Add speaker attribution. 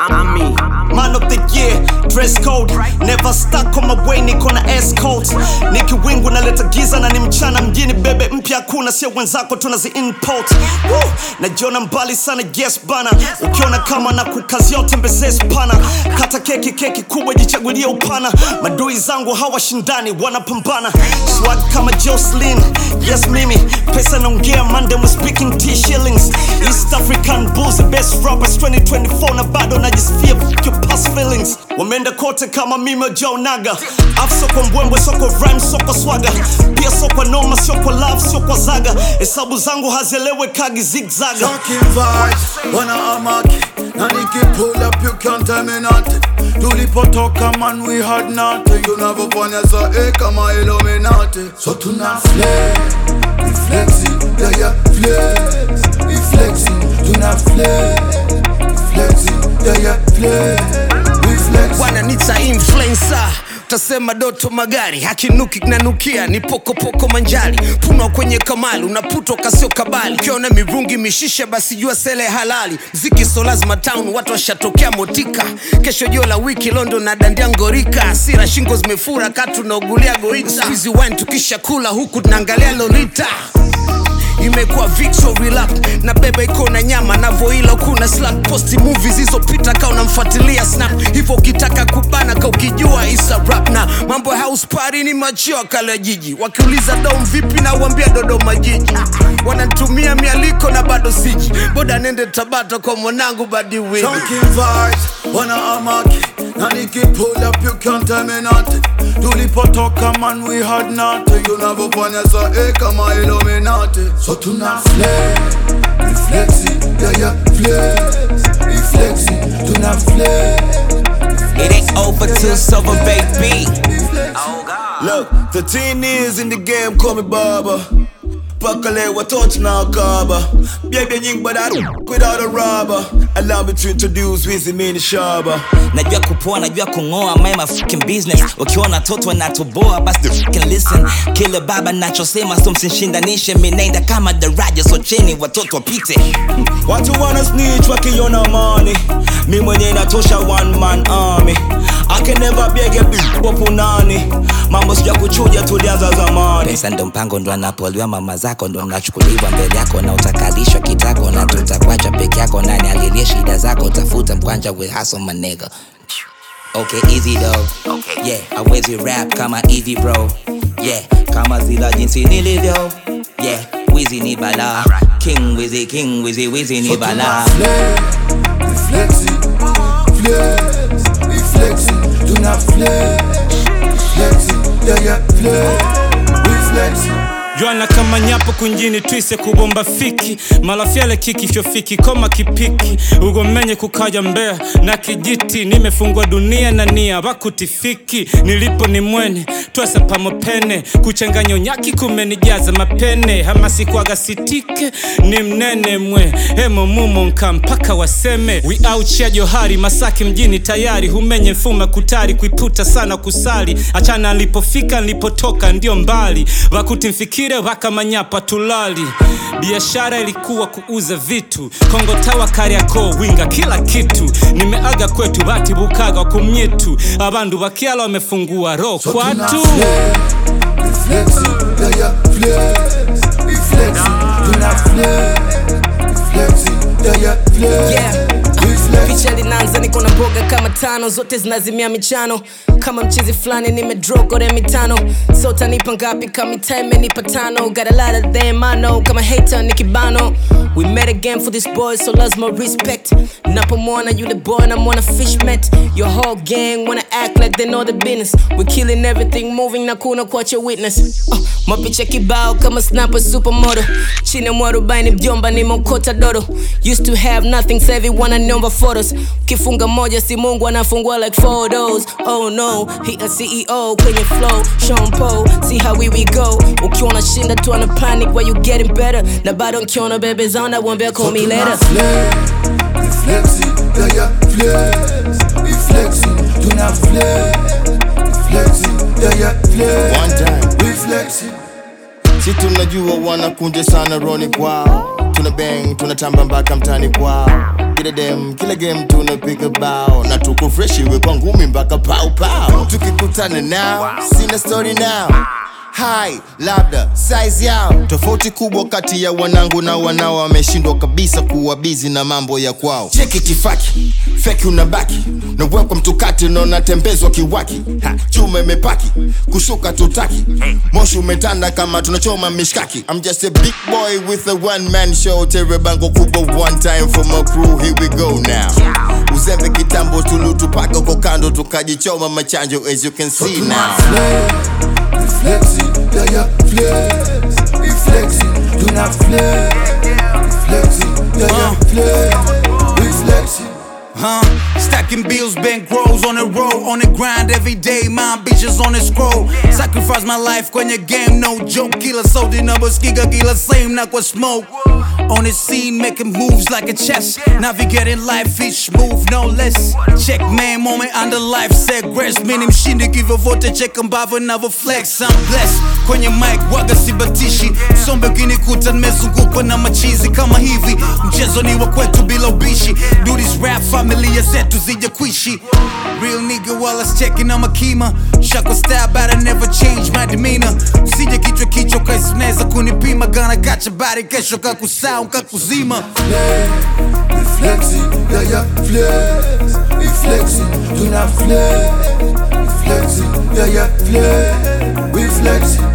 Speaker 1: I'm me.
Speaker 2: Man of the year, dress code Never stuck on my way, niko na S codes Niki wingu naleta giza na ni mchana mjini bebe mpya kuna sio wenzako tunazi import Woo! Najiona mbali sana yes bana Ukiona kama na kukazia utembezee spana Kata keki keki kubwa jichagulie upana Madui zangu hawashindani wanapambana Swag kama Jocelyn, yes mimi Pesa naongea Monday we speaking T shillings East African bulls the best rappers 2024 na bado najisifia fuck your past feelings wameenda kote kama mimi Joe Naga Afu soko mbwembwe soko rhyme soko swaga pia soko noma sio kwa love sio kwa zaga hesabu zangu hazielewe kagi zigzaga
Speaker 3: Talking vibes, wana amaki na niki pull up you can't tell me nothing tulipotoka man we had nothing tunavyofanya saa eh, kama Illuminati so tuna flex we flexing yeah yeah flex we flexing tuna flex we flexing yeah yeah flex we flexing
Speaker 4: wananita influencer utasema doto magari hakinuki nanukia ni pokopoko manjari punwa kwenye kamali unaputwa kasio kabali ukiona mirungi mishisha basi jua sele halali mziki so lazima town watu washatokea motika kesho jio la wiki london na dandia ngorika asira shingo zimefura katu naugulia goita Squeezy wine tukisha kula huku tunaangalia lolita imekuwa victory lap na beba iko na nyama navoila kuna slack posti movies zilizopita ka unamfuatilia snap hivyo ukitaka kubana ka ukijua isa rap na mambo ya house party ni machio kala jiji wakiuliza dom vipi na uambia dodoma jiji wananitumia mialiko na bado siji boda nende tabata kwa mwanangu badi wili
Speaker 3: Talking vibes, wana amaki na niki pull up you can't tell me nothing tulipotoka man we had nothing tunavyofanya saa eh, kama Illuminati so tuna flex we flexing yeah yeah flex we flexing tuna flex
Speaker 5: It ain't over till silver, baby.
Speaker 1: Oh God.
Speaker 6: Look, 13 years in the game, call me Baba. Pakale watoto na wakaba Biebia nyingi but I don't without a rubber Allow me to introduce Wizzy Mini Shaba
Speaker 5: najua kupoa najua kung'oa my my fucking business ukiona toto natoboa basi the fucking listen kile baba nachosema so msinshindanishe minaenda kama daraja so cheni watoto wapite
Speaker 6: Watu wana snitch wakiona money Mi mwenye natosha one man army I can never beg a bitch wapo nani Mambo sija kuchuja tulianza zamani
Speaker 5: pesa ndo mpango ndo anapoliwa mama zako ndo nachukuliwa mbele yako na utakalishwa kitako na tutakwacha peke yako nani alilie shida zako tafuta mkwanja with hustle my nigga Okay, easy though.
Speaker 1: Okay.
Speaker 5: Yeah, hawezi rap kama easy bro. Yeah, kama zila jinsi nilivyo. Yeah, Wizzy ni bala. King Wizzy, King Wizzy, Wizzy ni bala.
Speaker 3: flex we flexing flex we flexing tuna flex we flexing yeah yeah flex we flexing
Speaker 7: Jwana kama nyapo kunjini twise kubomba fiki malafyale kiki fyofiki koma kipiki ugomenye kukaja mbea na kijiti nimefungwa dunia na nia bakutifiki nilipo ni mwene twasa pamopene kuchanganya unyaki kumenijaza mapene hamasikwaga sitike ni mnene mwe hemo mumo nka mpaka waseme we out ya johari masaki mjini tayari humenye mfuma kutari kuiputa sana kusali achana nilipofika nilipotoka ndio mbali wakutimfikire wakamanyapa tulali biashara ilikuwa kuuza vitu kongo tawa kariako winga kila kitu nimeaga kwetu batibukaga kumyitu abandu bakiala wamefungua ro
Speaker 3: So tuna
Speaker 7: kwatu
Speaker 3: flex, we flexing, yeah yeah flex, we flexing, tuna flex, we flexing, yeah yeah flex,
Speaker 8: Yeah.
Speaker 3: we flexing.
Speaker 8: picha linaanza niko na mboga kama tano zote zinazimia michano kama mchizi fulani nimedrogore mitano so utanipa ngapi kama time imenipa tano got a lot of them I know kama hater ni kibano we met again for this boy so lazima respect napomwona yule boy namwona fishmet your whole gang wanna act like they know the business we killing everything moving na kuna kuacha witness uh, mapicha kibao kama snapper supermodel chini ya mwarobaini mjomba nimeokota dodo used to have nothing savi wananiomba photos kifunga moja si mungu anafungua like photos oh no he a ceo kwenye flow Sean Paul see how we, we go ukiona shinda tu ana panic where you getting better na bado nkiona bebe zana wambia call me later
Speaker 3: Tuna flex, we flexing, yeah yeah flex, we flexing, tuna flex, we flexing, yeah yeah flex,
Speaker 9: One time.
Speaker 3: we flexing.
Speaker 9: si tunajua wanakunja sana roni kwao
Speaker 1: tuna bang tunatamba mpaka mtani kwao kila dem kila game tunapiga bao na tuko fresh iwe kwa ngumi mpaka pau pau tukikutana nao sina story nao hai labda size yao tofauti kubwa kati ya wanangu na wanao wameshindwa kabisa kuwa bizi na mambo ya kwao cheki tifaki feki unabaki nawekwa mtukati na unatembezwa kiwaki ha, chuma imepaki kushuka tutaki moshi umetanda kama tunachoma mishkaki I'm just a big boy with a one man show tere bango kubwa one time for my crew here we go now uzembe kitambo tulutupaka uko kando tukajichoma machanjo as you can see now
Speaker 3: Flexing, yeah, yeah, flex. We flexing, do not flex. Flexing, yeah, yeah, flex. We flexing.
Speaker 9: Huh? Stacking bills, bank rolls on the road, on the grind every day. My bitches on the scroll. Sacrifice my life kwenye game, no joke. Kila soda number skiga, kila same na kwa smoke. On the scene, making moves like a chess. Navigating life, each move, no less. Check man, moment under life, set grace. Mini mshindi hivyo vote, check ambavyo navyo flex. I'm blessed. Kwenye mic, waga sibatishi. Sombe ukinikuta nimezungukwa na machizi kama hivi. Mchezo ni wa kwetu bila ubishi. Do this rap familia zetu zije kuishi. Real nigga while I checking on my kima. Shako style but I never change my demeanor. Usije kichwa kichwa kaisi unaweza kunipima. Gonna got your body kesho kakusau kakuzima.
Speaker 3: We flexing, yeah, yeah, flex. We flexing, do not flex. We flexing, yeah, yeah, flex. We flexing.